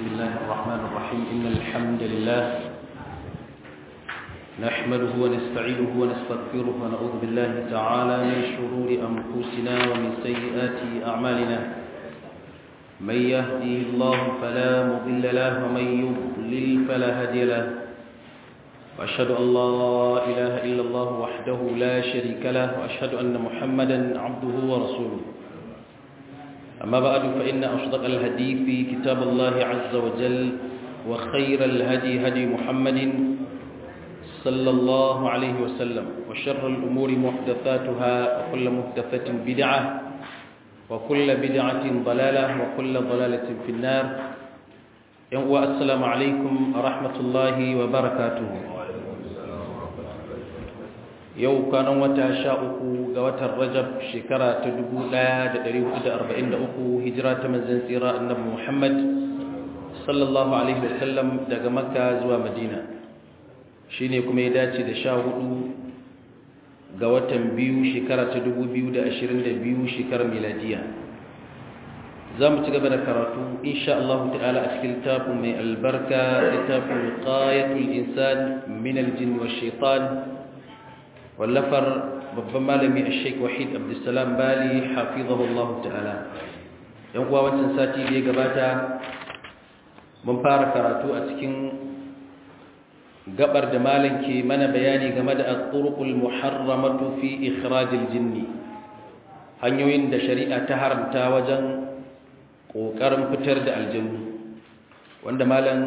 الله الرحمن الرحيم إن الحمد لله نحمده ونستعينه ونستغفره ونعوذ بالله تعالى من شرور أنفسنا ومن سيئات أعمالنا من يهدي الله فلا مضل له ومن يضلل فلا هادي له وأشهد أن لا إله إلا الله وحده لا شريك له وأشهد أن محمدا عبده ورسوله أما بعد فإن أصدق الهدي في كتاب الله عز وجل وخير الهدي هدي محمد صلى الله عليه وسلم وشر الأمور محدثاتها وكل محدثة بدعة وكل بدعة ضلالة وكل ضلالة في النار السلام عليكم ورحمة الله وبركاته yau kanan wata sha uku ga watan rajab shekara ta dubu ɗaya da ɗari hudu da arba'in da uku hijira ta manzan tsira annabi muhammad sallallahu alaihi wasallam daga makka zuwa madina shi ne kuma ya dace da sha hudu ga watan biyu shekara ta dubu biyu da ashirin da biyu shekarar miladiya za mu ci gaba da karatu insha Allah ta'ala a cikin littafin mai albarka littafin qayatul insan min aljin wa shaitan wallafar babban malami a sheik wahid abdulsalam bali hafizahullahu ta'ala yan kuwa wancan sati da ya gabata mun fara karatu a cikin gabar da malam ke mana bayani game da al-turuqul muharramatu fi ikhrajil jinni hanyoyin da shari'a ta haramta wajen kokarin fitar da aljannu wanda malam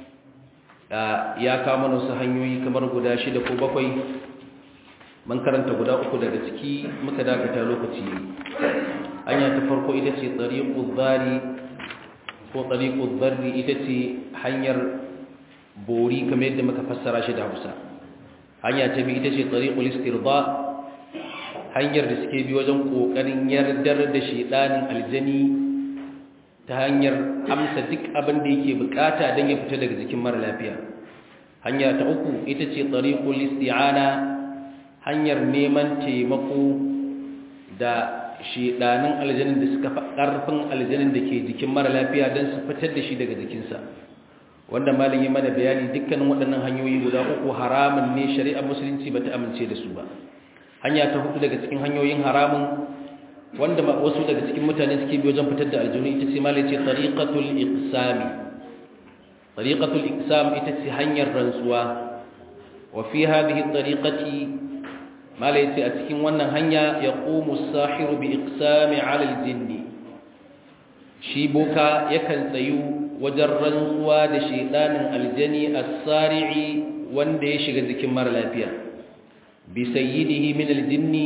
ya kawo mana wasu hanyoyi kamar guda shida ko bakwai man karanta guda uku daga ciki muka dakata lokaci hanya ta farko ita ce tsariƙu zari ko tsariƙu zarri ita ce hanyar bori kamar yadda muka fassara shi da hausa hanya ta biyu ita ce tsariƙu listirba hanyar da suke bi wajen ƙoƙarin yardar da shiɗanin aljani ta hanyar amsa duk abin da yake bukata don ya fita daga jikin mara lafiya hanya ta uku ita ce tsariƙu listi'ana hanyar neman taimako da shidanin aljanin da suka fi ƙarfin aljanin da ke jikin mara lafiya don su fitar da shi daga jikinsa wanda malin yi mana bayani dukkanin waɗannan hanyoyi guda uku haramun ne shari'ar musulunci ba ta amince da su ba hanya ta hudu daga cikin hanyoyin haramun wanda wasu daga cikin mutane suke bi wajen fitar da aljanu ita ce malai ce tariqatul iqsami tariqatul iqsam ita ce hanyar rantsuwa wa fi hadhihi tariqati malai ce a cikin wannan hanya ya ƙomu sahiru bi iksami alal jinni shi boka yakan tsayu wajen rantsuwa da shaidanin aljani a tsari'i wanda ya shiga jikin mara lafiya bi sayyidihi min aljinni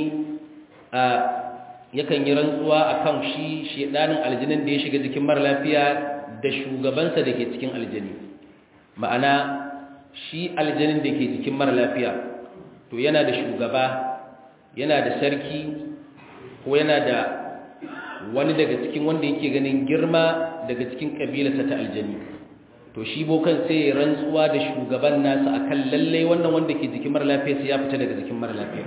a yakan yi rantsuwa akan shi shaidanin aljanin da ya shiga jikin mara lafiya da shugabansa da ke cikin aljani ma'ana shi aljanin da ke jikin mara lafiya to yana da shugaba yana da sarki ko yana da wani daga cikin wanda yake ganin girma daga cikin kabilarsa ta aljani to shi bokan sai ya rantsuwa da shugaban nasa akan lalle wannan wanda ke jikin mara lafiya sai ya fita daga jikin mara lafiya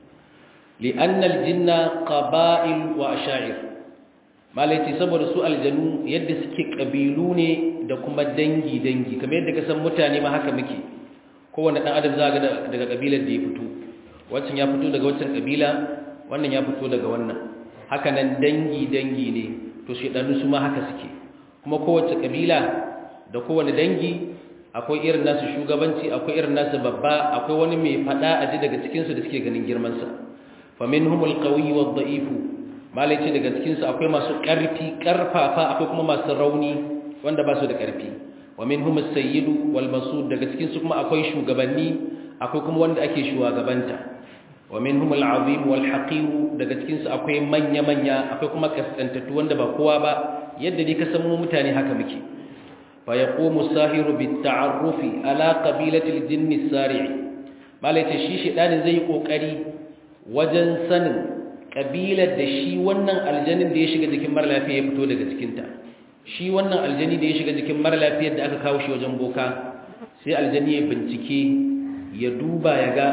li'anna aljinna qaba'il wa asha'ir malaiti saboda su aljanu yadda suke kabilu ne da kuma dangi dangi kamar yadda ka san mutane ma haka muke kowane ɗan adam za ga daga ƙabilar da ya fito wancan ya fito daga wancan ƙabila wannan ya fito daga wannan haka nan dangi-dangi ne to shaɗannu su ma haka suke kuma kowace ƙabila da kowane dangi akwai irin nasu shugabanci akwai irin nasu babba akwai wani mai faɗa a ji daga cikinsu da suke ganin girmansa famin humul ƙauyi wa da'ifu malai ce daga cikinsu akwai masu ƙarfi ƙarfafa akwai kuma masu rauni wanda ba su da ƙarfi wa minhum as-sayyidu wal masud daga cikin su kuma akwai shugabanni akwai kuma wanda ake shugabanta wa minhum al-azim wal haqir daga cikin su akwai manya manya akwai kuma kaskantattu wanda ba kowa ba yadda dai ka san mu mutane haka muke fa yaqumu sahiru bit ta'arrufi ala qabilati al-jinn as-sari' malaita shi shedanin zai kokari wajen sanin kabilar da shi wannan aljanin da ya shiga jikin mara lafiya ya fito daga cikinta shi wannan aljani da ya shiga jikin mara lafiyar da aka kawo shi wajen boka sai aljani ya bincike ya duba ya ga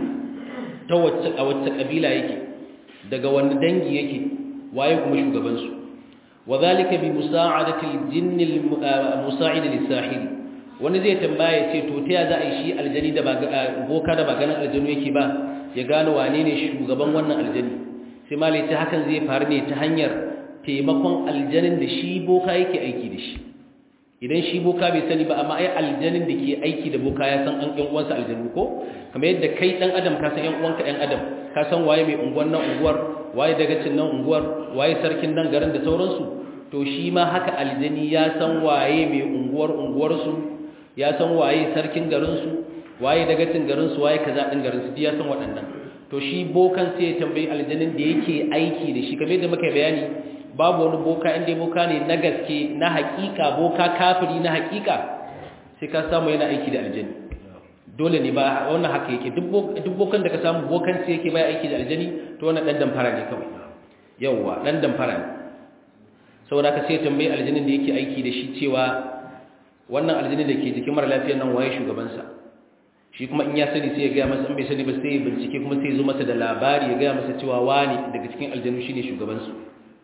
ta wacce a wacce kabila yake daga wani dangi yake waye kuma shugabansu وذلك بمساعدة الجن المساعد للساحر wani zai tambaya ce to ta za a yi shi aljani da boka da ba ganin aljanu yake ba ya gano wane ne shugaban wannan aljani sai ma ta hakan zai faru ne ta hanyar taimakon aljanin da shi boka yake aiki da shi idan shi boka bai sani ba amma ai aljanin da ke aiki da boka ya san an ƴan uwansa aljanu ko kamar yadda kai dan adam ka san ƴan uwanka ƴan adam ka san waye mai unguwar nan unguwar waye dagacin nan unguwar waye sarkin nan garin da sauransu to shi ma haka aljani ya san waye mai unguwar unguwarsu ya san waye sarkin garinsu waye dagacin garinsu waye kaza din garinsu ya san waɗannan to shi bokan sai ya tambayi aljanin da yake aiki da shi kamar yadda muka bayani babu wani boka inda boka ne na gaske na hakika boka kafiri na hakika sai ka samu yana aiki da aljani dole ne ba wannan haka yake duk bokan da ka samu bokan sai yake baya aiki da aljani to wannan dan damfara ne kawai yawwa dan damfara ne saboda ka sai tambayi aljanin da yake aiki da shi cewa wannan aljanin da ke jikin mara lafiyar nan waye shugabansa shi kuma in ya sani sai ya gaya masa in bai sani ba sai ya bincike kuma sai ya zo masa da labari ya gaya masa cewa wani daga cikin aljanu shine shugabansu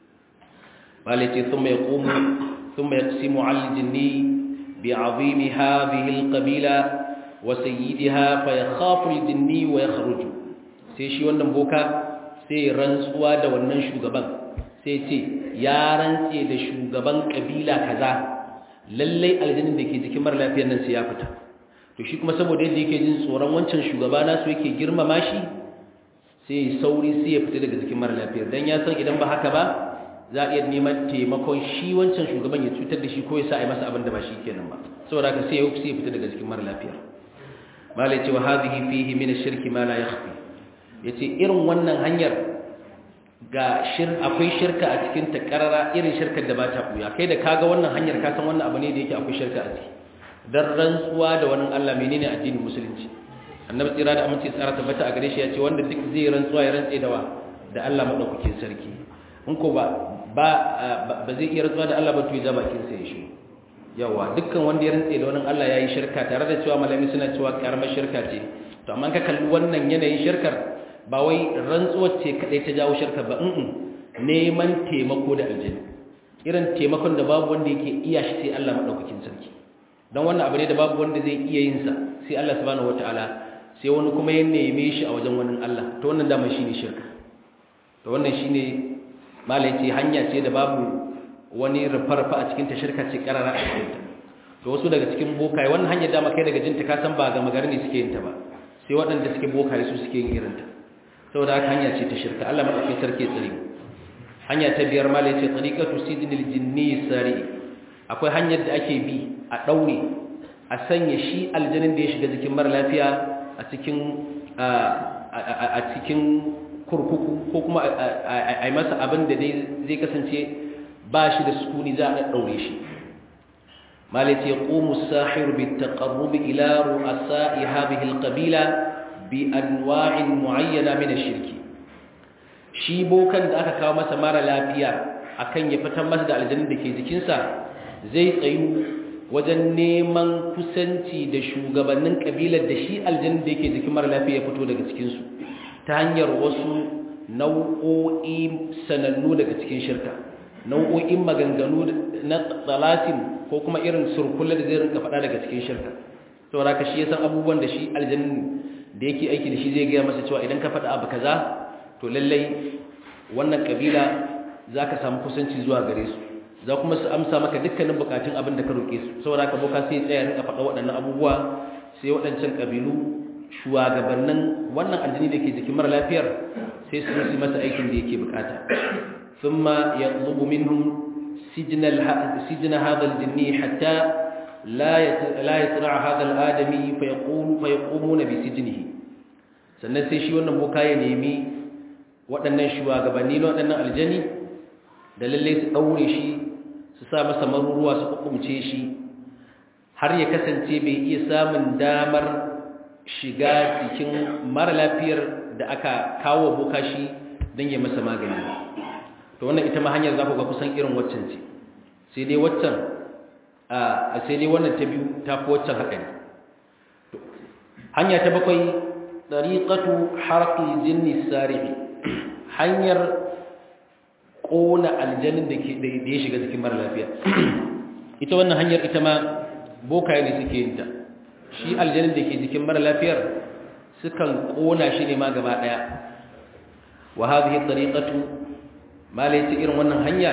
malaiti thumma yaqumu thumma yaqsimu al jinni bi azimi hadhihi al qabila wa sayyidiha fa yakhafu al jinni wa yakhruju sai shi wannan boka sai rantsuwa da wannan shugaban sai ce ya rantse da shugaban kabila kaza lallai aljannin da ke jikin mara lafiyar nan sai ya fita to shi kuma saboda yadda yake jin tsoron wancan shugaba nasu yake girmama shi sai sauri sai ya fita daga jikin mara lafiyar dan ya san idan ba haka ba za a iya neman taimakon shi wancan shugaban ya cutar da shi ko ya sa a yi masa abin da ba shi kenan ba saboda haka sai ya sai ya fita daga jikin mara lafiyar malai ce wa hadhihi fihi min ash-shirki ma la yakhfi yace irin wannan hanyar ga shir akwai shirka a cikin ta karara irin shirkar da ba ta buya kai da kaga wannan hanyar ka san wannan abu ne da yake akwai shirka a ciki dan rantsuwa da wannan Allah menene addinin musulunci annabi tsira da aminci tsara tabbata a gare shi ya ce wanda duk zai rantsuwa ya rantse da wa da Allah madaukakin sarki in ko ba ba ba zai iya rantsuwa da Allah ba to ya bakin sa ya shi yawa dukkan wanda ya rantse da wannan Allah yayi shirka tare da cewa malami suna cewa karamar shirka ce to amma ka kalli wannan yanayin shirkar ba wai rantsuwar ce kadai ta jawo shirka ba in neman taimako da aljanna irin taimakon da babu wanda yake iya shi sai Allah madaukakin sarki dan wannan abu ne da babu wanda zai iya yin sa sai Allah subhanahu wataala sai wani kuma ya neme shi a wajen wani Allah to wannan dama shine shirka to wannan shine malai ce hanya ce da babu wani rufarfa a cikin ta shirka ce karara a cikin ta to wasu daga cikin bokaye wannan hanyar dama kai daga jinta ka san ba ga magana ne suke yin ta ba sai waɗanda suke bokaye su suke yin irin ta saboda haka hanya ce ta shirka Allah madaukakin sarki tsare hanya ta biyar malai ce tariqatu sidnil jinni sari akwai hanyar da ake bi a daure a sanya shi aljanin da ya shiga jikin mara lafiya a cikin a cikin kurkuku ko kuma a yi masa abin da zai kasance ba shi da sukuni za a daure shi malai ce qumu as-sahir bi taqarrub ila ru'asa'i hadhihi al-qabila bi anwa'in mu'ayyana min ash-shirki shi bokan da aka kawo masa mara lafiya akan ya fitar masa da aljannin da ke jikinsa zai tsayu wajen neman kusanci da shugabannin kabilar da shi aljannin da yake jikin mara lafiya ya fito daga cikinsu ta hanyar wasu nau'o'i sanannu daga cikin shirka nau'o'in maganganu na tsalatin ko kuma irin surkulla da zai rinka faɗa daga cikin shirka saboda ka shi ya san abubuwan da shi aljannin da yake aiki da shi zai gaya masa cewa idan ka faɗa abu kaza to lallai wannan kabila za ka samu kusanci zuwa gare su za kuma su amsa maka dukkanin bukatun abin da ka roƙe su saboda ka boka sai tsaya rinka faɗa waɗannan abubuwa sai waɗancan kabilu shugabannin wannan aljini da ke jikin mara lafiyar sai su yi masa aikin da yake bukata thumma yatlubu minhum sijna sijna hadha aljinni hatta la la yatra hadha aladami fa yaqulu fa yaqumuna bi sijnihi sannan sai shi wannan boka ya nemi waɗannan shugabanni na waɗannan aljani da lalle su ɗaure shi su sa masa maruruwa su hukumce shi har ya kasance bai iya samun damar shiga cikin mara lafiyar da aka kawo boka shi don ya masa magani to wannan ita ma hanyar za ku ga kusan irin waccan ce sai dai waccan a sai dai wannan ta biyu ta fi waccan haɗari hanya ta bakwai ɗariƙatu harƙi jinni sari'i hanyar kona aljanin da ke da ya shiga cikin mara lafiya ita wannan hanyar ita ma bokaye ne suke yin ta shi aljanin da ke jikin mara lafiyar sukan kona shi ne ma gaba daya wa hadhihi tariqatu malai irin wannan hanya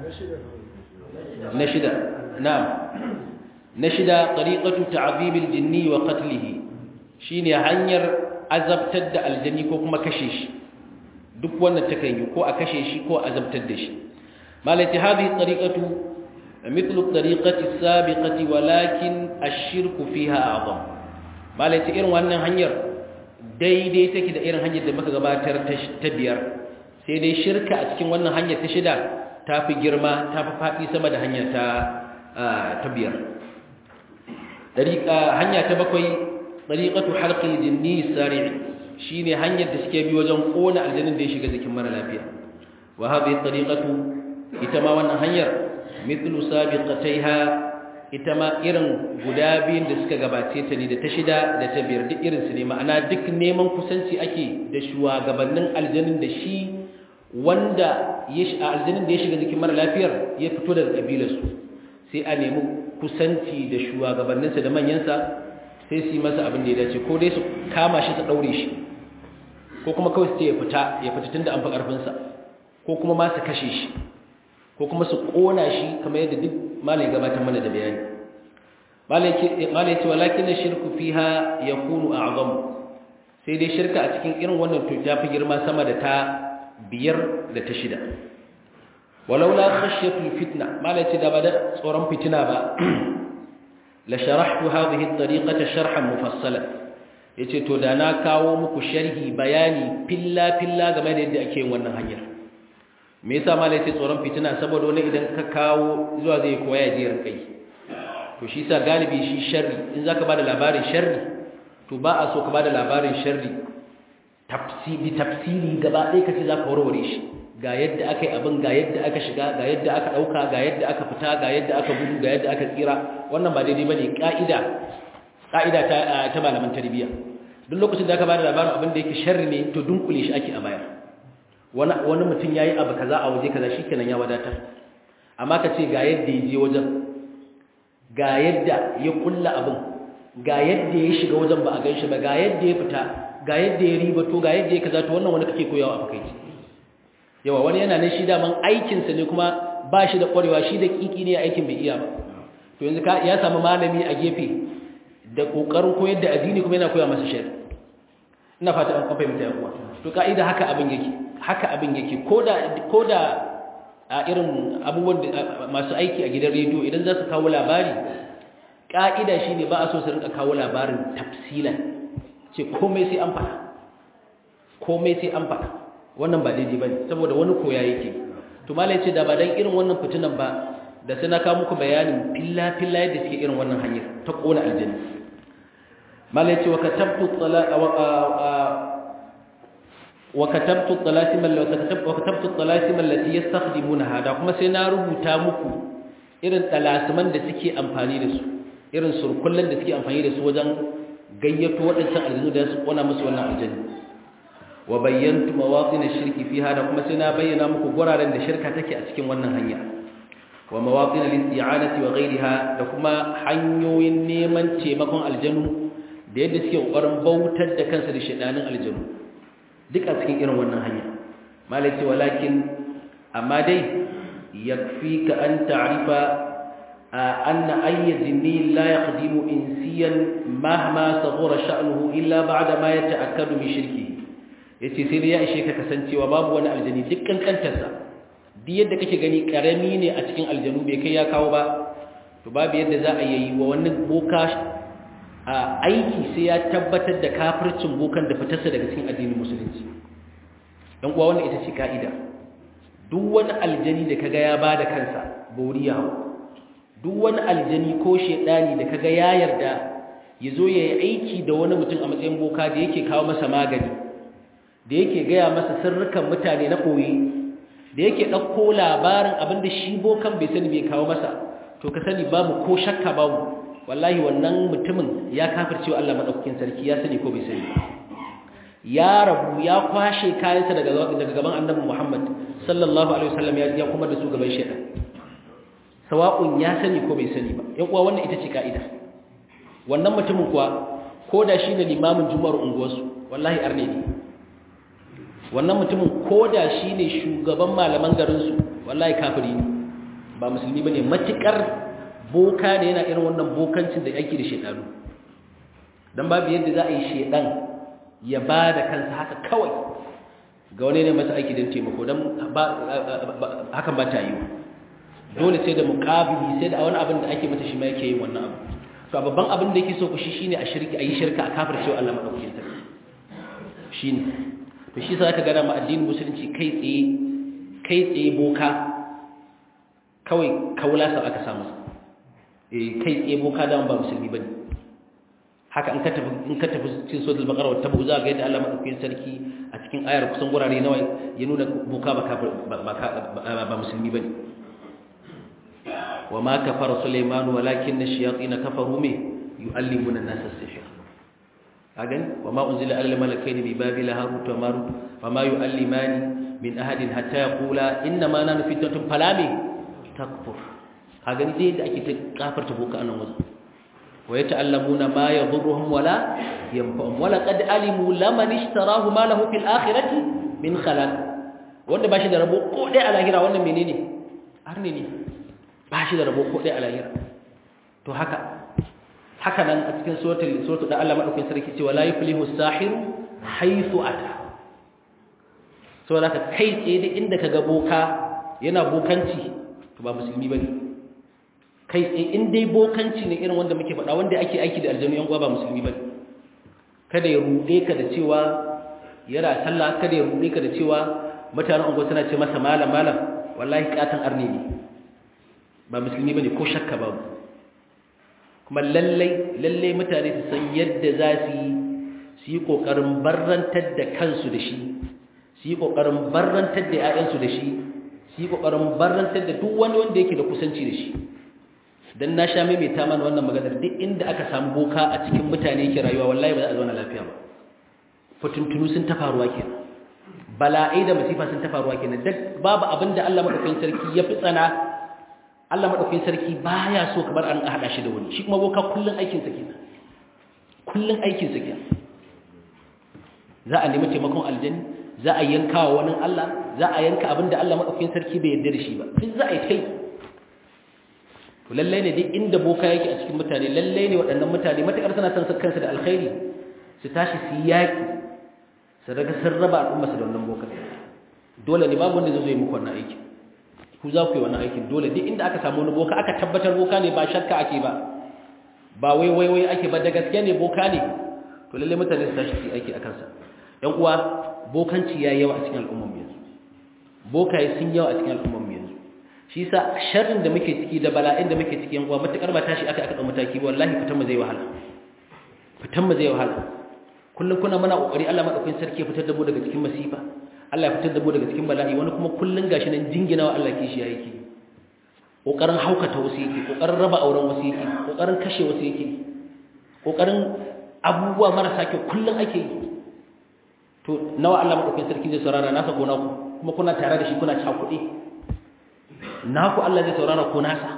na shida na'am na shida tariqatu ta'dhibil jinni wa qatlihi shine hanyar azabtar da aljani ko kuma kashe shi duk wannan takan yi ko a kashe shi ko azabtar da shi malai hadhihi tariqatu mithlu tariqati sabiqati walakin ash-shirku fiha a'zam malai irin wannan hanyar daidai take da irin hanyar da muka gabatar ta biyar sai dai shirka a cikin wannan hanyar ta shida ta fi girma ta fi faɗi sama da hanyar ta ta biyar hanya ta bakwai ɗariƙatu halƙin jinni sari'i shi ne hanyar da suke bi wajen ƙona aljanin da ya shiga jikin mara lafiya wa haɗe ɗariƙatu ita ma wannan hanyar mithlu sabiqataiha ita ma irin guda biyun da suka gabace ta ne da ta shida da ta biyar duk irinsu ne ma'ana duk neman kusanci ake da shugabannin aljanin da shi wanda aljanin da ya shiga jikin mara lafiyar ya fito daga ƙabilarsu sai a nemi kusanci da shugabanninsa da manyansa sai su yi masa abin da ya dace ko dai su kama shi su ɗaure shi ko kuma kawai su ce ya fita ya fita tun da an fi ƙarfinsa ko kuma ma su kashe shi ko kuma su ƙona shi kamar yadda duk malai gabatar mana da bayani malai ce walakin na shirku fiha ya kunu a azamu sai dai shirka a cikin irin wannan to ta fi girma sama da ta biyar da ta shida walaula khashyatul fitna malai ce da ba da tsoron fitina ba la sharahtu hadhihi at-tariqata sharhan mufassalan yace to da na kawo muku sharhi bayani filla filla game da yadda ake yin wannan hanyar me yasa malai ce tsoron fitina saboda wani idan ka kawo zuwa zai koya ya je rinkai to shi sa galibi shi sharri in zaka bada labarin sharri to ba a so ka bada labarin sharri tafsiri tafsiri gaba ɗaya kace zaka warware shi ga yadda aka yi abin ga yadda aka shiga ga yadda aka ɗauka ga yadda aka fita ga yadda aka gudu ga yadda aka tsira wannan ba daidai bane ka'ida ka'ida ta ta malaman tarbiyya duk lokacin da aka bada labarin abin da yake sharri ne to dunkule shi ake a bayar wani wani mutum yayi abu kaza a waje kaza shikenan ya wadatar amma ka ce ga yadda ya je wajen ga yadda ya kulla abin ga yadda ya shiga wajen ba a gan shi ba ga yadda ya fita ga yadda ya riba to ga yadda ya kaza to wannan wani kake koyawa a fakaici yawa wani yana nan shi daman aikinsa ne kuma ba shi da ƙwarewa shi da ƙiƙi ne aikin bai iya ba to yanzu ya samu malami a gefe da ƙoƙarin koyar da addini kuma yana koya masa shari ina fata an kwafa mutane kuwa to ka'ida haka abin yake haka abin yake ko da a irin abubuwan masu aiki a gidan rediyo idan za su kawo labari ƙa'ida shi ne ba a so su rinka kawo labarin tafsilan ce komai sai an faɗa komai sai an faɗa wannan ba daidai ba ne saboda wani koya yake to mala ce da ba dan irin wannan fitinan ba da sai na kawo muku bayanin filla-filla yadda suke irin wannan hanyar ta ƙona aljanna mala ce wa katabtu وكتبت الطلاسم وكتبت الطلاسم التي يستخدمونها da kuma sai na rubuta muku irin talasiman da suke amfani da su irin surkullan da suke amfani da su wajen gayyato waɗancan aljanu da su kona musu wannan aljanna wa bayyantu mawaqin ash-shirki fiha da kuma sai na bayyana muku guraren da shirka take a cikin wannan hanya wa mawaqin al-isti'anati wa ghayriha da kuma hanyoyin neman taimakon aljanu da yadda suke kokarin bautar da kansu da shedanin aljanu duk a cikin irin wannan hanya malaki walakin amma dai yakfika an ta'rifa anna ayy jinni la yaqdimu insiyan mahma saghara sha'nuhu illa ba'da ma yata'akkadu min shirki yace sai dai ya ishe ka kasancewa babu wani aljani duk kankantarsa duk yadda kake gani karami ne a cikin aljanu bai kai ya kawo ba to babu yadda za a yi wa wani boka a aiki sai ya tabbatar da kafircin bokan da fitarsa daga cikin addinin musulunci dan uwa wannan ita ce kaida duk wani aljani da kaga ya bada kansa boriya duk wani aljani ko shedani da kaga ya yarda yazo yayi aiki da wani mutum a matsayin boka da yake kawo masa magani da yake gaya masa sirrukan mutane na koyi da yake dauko labarin abinda shi bokan bai sani bai kawo masa to ka sani babu ko shakka babu wallahi wannan mutumin ya kafircewa Allah madaukakin sarki ya sani ko bai sani ya rabu ya kwashe kayansa daga daga gaban Annabi Muhammad sallallahu alaihi wasallam ya kuma da su gaban shedan sawa'un ya sani ko bai sani ba yan uwa wannan ita ce ka'ida wannan mutumin kuwa ko da shi ne limamin juma'ar unguwarsu wallahi arne ne wannan mutumin ko da shi ne shugaban malaman garinsu wallahi kafiri ne ba musulmi ba ne matuƙar boka ne yana irin wannan bokancin da yake da shaidanu don babu yadda za a yi shaidan ya ba da kansa haka kawai ga wani ne masa aiki don taimako don hakan ba ta yi dole sai da muƙabili sai da wani abin da ake mata shi ma yake yin wannan abu to babban abin da yake so ku shi shine a shirki a yi shirka a kafir cewa Allah madaukakin sarki shine to shi sai ka gana ma addinin musulunci kai tsaye kai tsaye boka kawai kaula sa aka samu eh kai tsaye boka da ba musulmi bane haka in ka tafi in ka tafi cikin suratul baqara wata buza ga yadda Allah madaukakin sarki a cikin ayar kusan gurare nawa ya nuna boka ba kafir ba musulmi bane وما كفر سليمان ولكن الشياطين كفروا به يعلمون الناس السحر أجل وما أنزل على الملكين ببابل هاروت وماروت وما يعلمان من أحد حتى يقولا إنما نحن فتنة فلا تكفر أجل دي da ake kafar ta boka anan wajen ويتعلمون ما يضرهم ولا ينفعهم ولقد علموا لمن اشتراه ما له في الآخرة من خلاق wanda ba shi da rabo ko dai a lahira wannan menene arne ne ba shi da rabo ko ɗaya a lahira to haka haka nan a cikin suratul suratul da Allah madaukakin sarki cewa la yuflihu sahiru haythu ata so da ka kai tsaye da inda ka ga boka yana bokanci to ba musulmi bane kai tsaye in dai bokanci ne irin wanda muke faɗa wanda ake aiki da aljanu yan uwa ba musulmi bane kada ya rude ka da cewa yana sallah kada ya rude ka da cewa mutanen unguwa suna ce masa malam malam wallahi katan arne ne ba musulmi bane ko shakka babu kuma lallai lallai mutane su san yadda za su yi su yi kokarin barrantar da kansu da shi su yi kokarin barrantar da ƴaƴansu da shi su yi kokarin barrantar da duk wani wanda yake da kusanci da shi dan na sha maimaita mana wannan maganar duk inda aka samu boka a cikin mutane yake rayuwa wallahi ba za a zauna lafiya ba fatuntunu sun ta faruwa kenan bala'ai da masifa sun ta faruwa kenan duk babu abin da Allah madaukakin sarki ya fi tsana Allah madaukakin sarki baya so kamar an hada shi da wani shi kuma boka kullun aikin sa kenan kullun aikin sa kenan za a nemi taimakon aljanni za a yanka wa wani Allah za a yanka abinda Allah madaukakin sarki bai yarda da shi ba duk za a yi kai to lalle ne duk inda boka yake a cikin mutane lalle ne waɗannan mutane matakar suna san kansu da alkhairi su tashi su yaki su daga sun raba al'umma su da wannan boka dole ne babu wanda zai zo yi muku wannan aikin ku za ku yi wannan aikin dole duk inda aka samu wani boka aka tabbatar boka ne ba shakka ake ba ba wai wai wai ake ba da gaske ne boka ne to lalle mutane su tashi su aiki akan sa yan uwa bokanci ya yawa a cikin al'ummar yanzu bokaye sun yawa a cikin al'ummar yanzu shi yasa sharrin da muke ciki da bala'in da muke ciki yan uwa matakar ba tashi aka aka ɗau mataki wallahi fitan mu zai wahala fitan mu zai wahala kullum kuna muna kokari Allah madaukakin sarki ya fitar da mu daga cikin masifa Allah ya fitar da mu daga cikin bala'i wani kuma kullun gashi nan jinginawa Allah ke shi yake kokarin haukata wasu yake kokarin raba auren wasu yake kokarin kashe wasu yake kokarin abubuwa marasa kyau kullun ake yi to nawa Allah madaukakin sarki zai saurara nasa ko naku kuma kuna tare da shi kuna cakuɗe naku Allah zai saurara ko nasa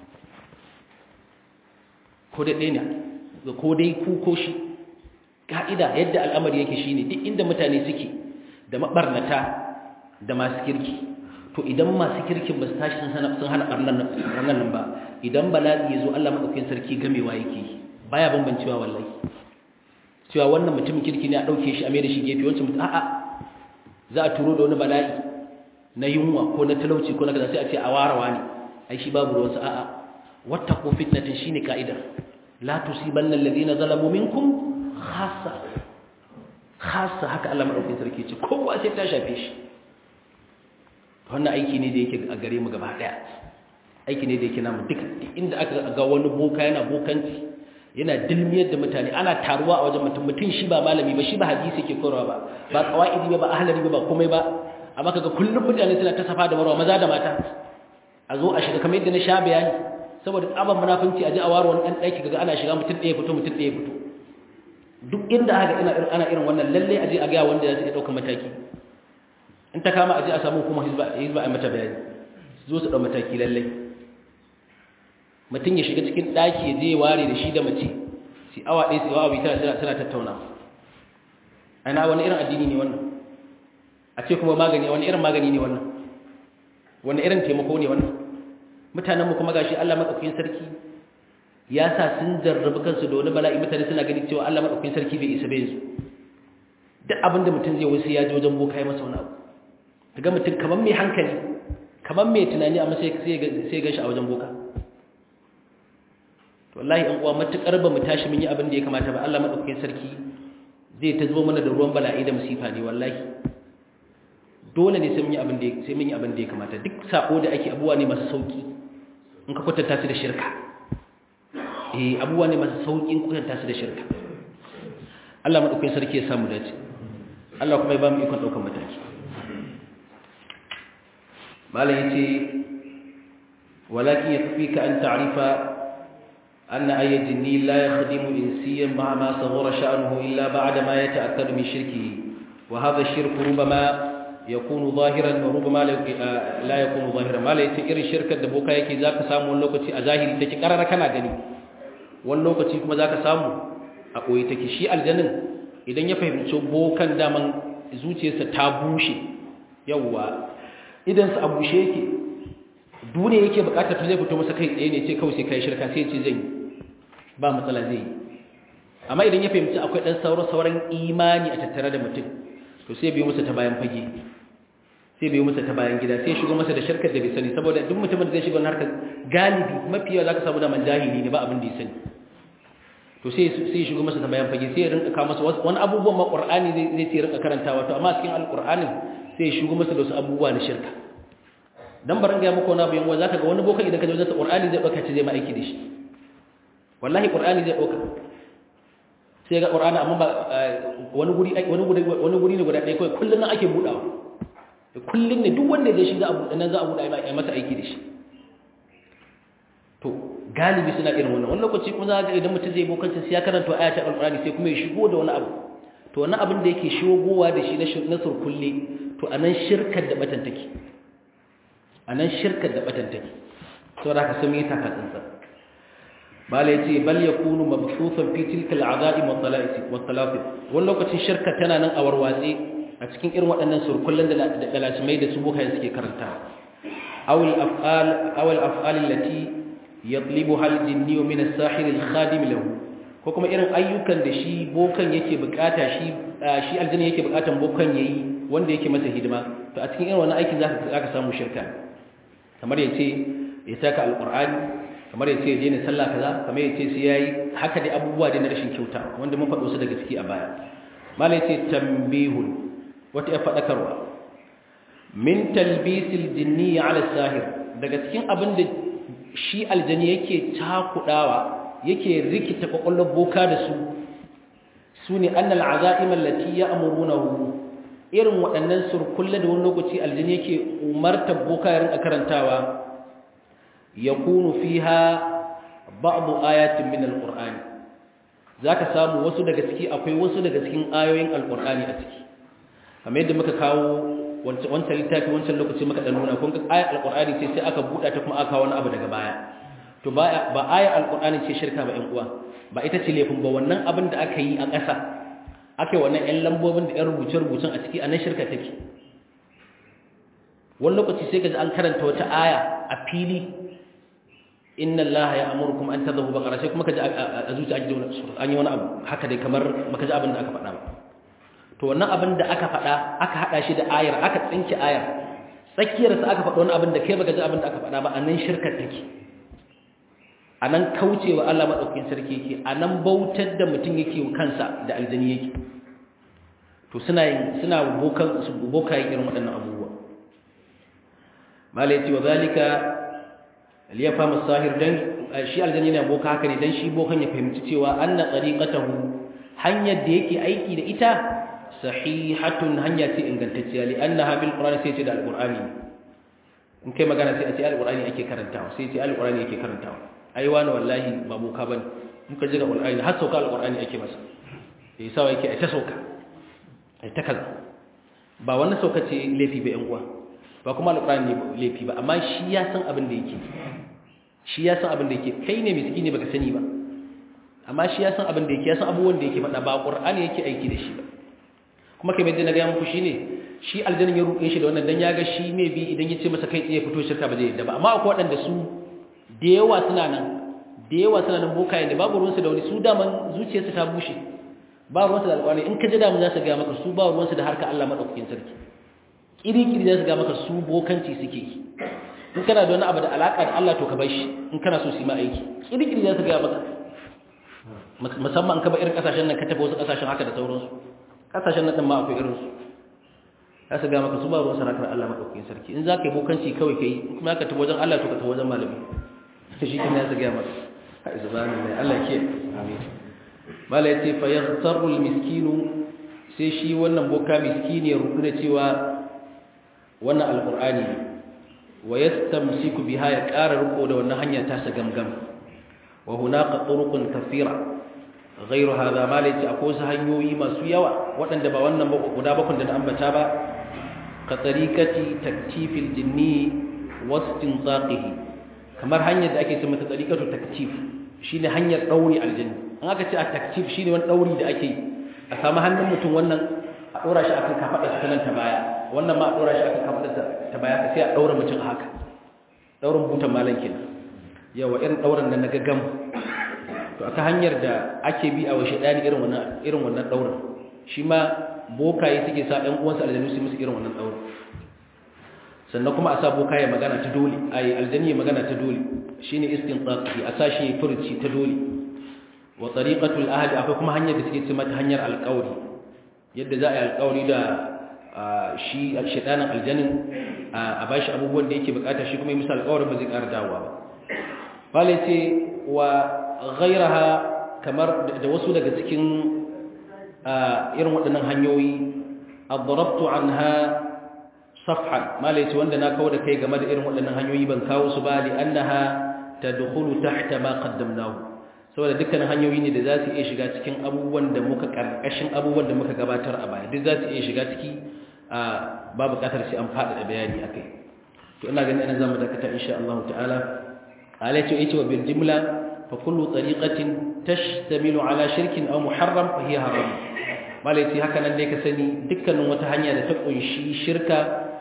ko dai ɗaya ne ko dai ku ko shi ka'ida yadda al'amari yake shine duk inda mutane suke da mabarnata da masu kirki to idan masu kirkin ba su tashi sun hana barnan nan ba idan bala'i ya zo Allah maɗaukin sarki gamewa yake baya bambancewa wallahi cewa wannan mutumin kirki ne a ɗauke shi a mai da shi gefe wancan mutum a'a za a turo da wani bala'i na yunwa ko na talauci ko na kaza sai a ce a warawa ne ai shi babu ruwansa a'a wata ko fitnatin shine ka'idar la tusibanna alladhina zalamu minkum khassa khassa haka Allah madaukakin sarki ce kowa sai ta shafe shi wannan aiki ne da yake a gare mu gaba daya aiki ne da yake namu duka inda aka ga wani boka yana bokanci yana dilmiyar da mutane ana taruwa a wajen mutum mutum shi ba malami ba shi ba hadisi yake korawa ba ba qawaidi ba ba ahlari ba ba komai ba amma kaga kullum mutane suna ta safa da marwa maza da mata a zo a shiga kamar yadda na sha bayani saboda tsaban munafunci a ji a waro wani dan daki kaga ana shiga mutum ɗaya fito mutum ɗaya fito duk inda aka ina ana irin wannan lalle aje a ga wanda ya dauka mataki in ta kama aje a samu kuma hizba hizba a mata bayani zo su dau mataki lalle mutum ya shiga cikin daki ya je ya ware da shi da mace sai awa ɗaya sai awa biyu tana tana tattauna ana wani irin addini ne wannan a ce kuma magani wani irin magani ne wannan wani irin taimako ne wannan mutanenmu kuma gashi Allah madaukakin sarki ya sa sun jarrabu kansu da wani bala'i mutane suna gani cewa Allah madaukakin sarki bai isa bai yanzu duk abinda mutum zai wasu ya ji wajen boka ya masa wani abu daga mutum kamar mai hankali kamar mai tunani amma sai sai gan shi a wajen boka to wallahi an uwa matukar ba mu tashi mun yi abin da ya kamata ba Allah madaukakin sarki zai ta zo mana da ruwan bala'i da musifa ne wallahi dole ne sai mun yi abin da sai mun yi abin da ya kamata duk sako da ake abuwa ne masu sauki in ka kwatanta su da shirka eh abuwa ne masu sauki in kwatanta su da shirka Allah madaukakin sarki ya samu dace Allah kuma ya ba mu ikon daukan mataki malam yace walakin yakfika an ta'rifa أن أي جني لا يخدم إنسيا مع ما صغر شأنه إلا بعد ما يتأكد من شركه وهذا الشرك ربما يكون ظاهرا وربما لا يكون ظاهرا ما ليس إر الشركة دبوكا يكي ذاك سامو اللوكتي أظاهر تكي قرر كنا غني واللوكتي كما ذاك سامو أقوي تكي شيء الجنن idan ya fahimci bokan daman zuciyarsa ta bushe yawwa idan sa a bushe yake duniya yake bukatar ta zai fito masa kai tsaye ne ce kawai sai kai shirka sai ce zan ba matsala zai yi amma idan ya fahimci akwai dan sauran sauran imani a tattare da mutum to sai biyo masa ta bayan fage sai biyo masa ta bayan gida sai shigo masa da shirkar da bai sani saboda duk mutumin da zai shiga wannan harkar galibi mafi yawa zaka samu da man jahili ne ba abin da ya sani to sai sai shigo masa ta bayan fage sai ya rinka kawo masa wani abubuwan ma Qur'ani zai zai ce rinka karantawa to amma cikin alqur'anin sai ya shigo masa da wasu abubuwa na shirka dan barin ga muku wani abu yan zaka ga wani boka idan ka je wajen Qur'ani zai dauka ce zai ma aiki da shi wallahi Qur'ani zai dauka sai ga Qur'ani amma ba wani guri wani guri wani guri ne guda ɗaya kai kullun nan ake budawa kullun ne duk wanda zai shiga abu nan za a buda ai masa aiki da shi to galibi suna irin wannan wani lokaci kuma za ga idan mutum zai bokanci sai ya karanta ayatul Qur'ani sai kuma ya shigo da wani abu to wannan abin da yake shigowa da shi na surkulle to anan shirkar da batan take a nan shirkar da batan take saboda haka sun yi taka tsantsan bala yace bal yakunu mabsusan fi tilka al'ada'i wa tala'isi wa talafi wani lokacin shirka tana nan a warwatse a cikin irin waɗannan surkullan da dalacimai da su bukayen suke karanta aw al-af'al aw al-af'al allati yatlibuha al-jinni min as-sahir al-khadim lahu ko kuma irin ayyukan da shi bokan yake bukata shi shi aljanna yake bukatan bokan yayi wanda yake masa hidima to a cikin irin wannan aikin zaka zaka samu shirka kamar ya ce ya saka alƙur'ani kamar ya ce ya daina sallah kaza kamar ya ce sai ya yi haka dai abubuwa dai na rashin kyauta wanda mun faɗo su daga ciki a baya malai ce tambihun wata ya faɗakarwa min talbisil jinni ala sahir daga cikin abin da shi aljani yake cakudawa yake rikita kwakwalwar boka da su su ne annal azaim allati ya'murunahu irin waɗannan surkulle da wani lokaci aljini yake umartar boka ya rinka karantawa ya kunu fiha ba'du ayatin min alqur'ani zaka samu wasu daga ciki akwai wasu daga cikin ayoyin alqur'ani a ciki kamar yadda muka kawo wancan wancan littafi wancan lokaci muka dan nuna kun ga ayat alqur'ani ce sai aka buɗa ta kuma aka kawo wani abu daga baya to ba ba ayat alqur'ani ce shirka ba ƴan uwa ba ita ce laifin ba wannan abin da aka yi a ƙasa ake wannan ƴan lambobin da ƴan rubuce-rubucen a ciki a nan shirka take wani lokaci sai ka ji an karanta wata aya a fili inna Allah ya amurkum an tadhabu baqara sai kuma ka ji a zuciya ake an yi wani abu haka dai kamar baka ji abin da aka faɗa ba to wannan abin da aka faɗa aka haɗa shi da ayar aka tsinke ayar tsakiyar sa aka faɗa wani abin da kai baka ji abin da aka faɗa ba a nan shirkar take a nan kaucewa Allah maɗaukakin sarki yake a nan bautar da mutum yake kansa da aljani yake to suna yin suna bokan boka yin irin waɗannan abubuwa malai ce wa zalika liya fama sahir dan shi aljani yana boka haka ne dan shi bokan ya fahimci cewa anna tariqatahu hanyar da yake aiki da ita sahihatun hanya ce ingantacciya li annaha bil qur'ani sai ce da alqur'ani in kai magana sai a ce alqur'ani ake karantawa sai ce alqur'ani ake karantawa ai wani wallahi ba boka bane muka ji ga alqur'ani har sauka alqur'ani ake masa sai sawa yake ai ta sauka ai ta kaza ba wannan sauka ce laifi ba yan uwa ba kuma alqur'ani ne laifi ba amma shi ya san abin da yake shi ya san abin da yake kai ne miskini baka sani ba amma shi ya san abin da yake ya san abubuwan da yake faɗa ba qur'ani yake aiki da shi ba kuma kai bai na ga muku shine shi aljannin ya ruɗe shi da wannan dan ya ga shi ne bi idan ya ce masa kai tsaye fito shirka ba zai yadda ba amma akwai waɗanda su da yawa suna nan da yawa suna nan bokaye da babu ruwansu da wani su daman zuciyarsu ta bushe ba ruwansu da alƙawari in ka ji damu za su gaya maka su ba ruwansu da harka Allah maɗaukakin sarki ƙiri-ƙiri za su gaya maka su bokanci suke yi in kana da wani abu da alaƙa da Allah to ka bai shi in kana so su yi ma aiki ƙiri-ƙiri za su gaya maka musamman ka ba irin ƙasashen nan ka tafi wasu ƙasashen haka da sauransu ƙasashen nan ɗin ma akwai irinsu za su gaya maka su ba ruwansu harkar Allah maɗaukakin sarki in za ka yi bokanci kawai ka yi kuma ka tafi wajen Allah to ka tafi wajen malami shi kuma ya su gaya maka a izbanin mai Allah ke amin mala ya ce fayyartarul miskinu sai shi wannan boka miskini ya rudu da cewa wannan alkur'ani ne wa ya stamsiku biha ya ƙara riko da wannan hanya tasa gamgam wa hunaka turuqun kathira ghayru hadha mala ya ce akwai wasu hanyoyi masu yawa waɗanda ba wannan ba guda bakon da na ambata ba ka tariqati taktifil jinni wastinzaqihi kamar hanyar da ake ce mata tariqatu taktif shine hanyar dauri aljanni an aka ce a taktif shine wani dauri da ake a samu hannun mutum wannan a dora shi akan kafadar ta nan ta baya wannan ma a dora shi akan kafadar ta baya sai a daura mutum haka daurin butan malan kenan yawa irin dauran nan na gaggam to aka hanyar da ake bi a wa shedani irin wannan irin wannan daurin shi ma bokaye suke sa ɗan uwansu aljanu su musu irin wannan daurin sannan kuma a sa bokaye magana ta dole ai aljani magana ta dole shine istinqaqi a sashi furci ta dole wa tariqatul ahd akwai kuma hanyar da suke ce mata hanyar alƙawari yadda za a yi alƙawari da shi shedanin aljanin a bashi abubuwan da yake bukata shi kuma yi misal alƙawarin ba zai ƙara dawowa ba bale ce wa ghairaha kamar da wasu daga cikin irin waɗannan hanyoyi adarabtu anha safhan malai ce wanda na kawo da kai game da irin waɗannan hanyoyi ban kawo su ba li annaha tadkhulu tahta ma qaddamnahu saboda dukkanin hanyoyi ne da za su iya shiga cikin abubuwan da muka karkashin abubuwan da muka gabatar a baya duk za su iya shiga ciki a ba buƙatar sai an faɗaɗa bayani akai to ina ganin ina zamu dakata insha Allah ta'ala alai ce yace wa bil jumla fa kullu tariqatin tashtamilu ala shirkin aw muharram fa hiya haram malai ce haka nan dai ka sani dukkanin wata hanya da ta kunshi shirka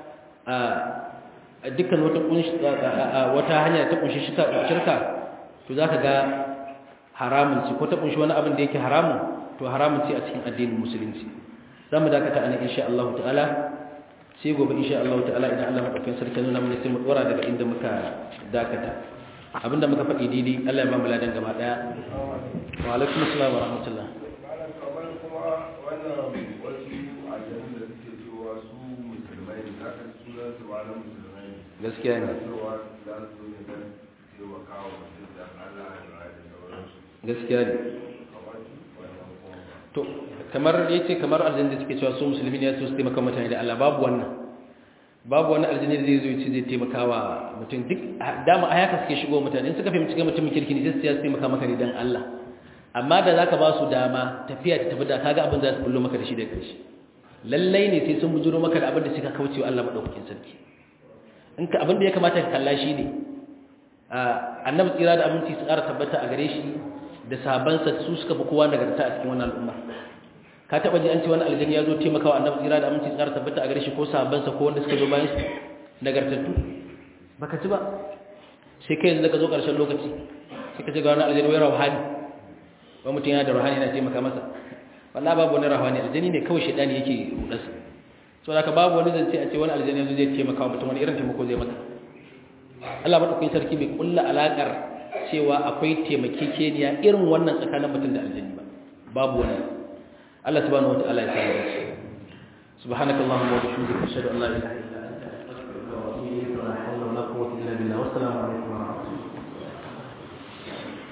a dukkan wata wata hanya ta kunshi shirka to zaka ga haramun ce ko ta kunshi wani abin da yake haramun to haramun ce a cikin addinin musulunci zamu dakata anan insha Allah ta'ala sai gobe insha Allah ta'ala idan Allah madaukakin sarki nuna mana sai mu dora daga inda muka dakata abinda muka faɗi daidai Allah ya ba mu ladan gaba daya wa alaikum assalam wa rahmatullah kamar kuma wannan wasu aljanun da suke cewa su musulmai ne za ka sunan su ba na musulmai ne gaskiya ne cewa za su ne don taimaka wa mutum da Allah ya ba da sauransu gaskiya ne kamar wannan kuma to kamar yace kamar aljanna suke cewa su musulmi ne su taimaka mutane da Allah babu wannan babu wani aljanna da zai zo yace zai taimaka wa mutum duk dama a haka suke shigo mutane in suka fahimci ga mutumin kirki ne sai su taimaka maka ne dan Allah amma da zaka ba su dama tafiya ta tafi da kaga abin da za su bullo maka da shi da karshe lallai ne sai sun bujuro maka da abin da suka kauce wa Allah madaukakin sarki in ka abin da ya kamata ka kalla shi ne annabi tsira da aminci su ƙara tabbata a gare shi da sahabansa su suka fi kowa nagarta a cikin wannan al'umma ka taɓa ji an ce wani aljani ya zo taimaka wa annabi tsira da aminci su ƙara tabbata a gare shi ko sahabansa ko wanda suka zo bayan su nagartattu baka ci ba sai kai yanzu da ka zo ƙarshen lokaci sai ka ce ga wani aljani wai rauhani wa mutum yana da rauhani yana taimaka masa wallahi babu wani rauhani aljani ne kawai shaidani yake rudarsa saboda haka babu wani zance a ce wani aljani yanzu zai taimaka wa mutum wani irin taimako zai maka Allah madaukakin sarki bai kulla alakar cewa akwai taimakekeniya irin wannan tsakanin mutum da aljanni ba babu wani Allah subhanahu wataala ya samu dace subhanakallahumma wa bihamdika ashhadu an la ilaha illa anta astaghfiruka wa atubu ilayk wa la hawla wa la quwwata illa billah wassalamu alaikum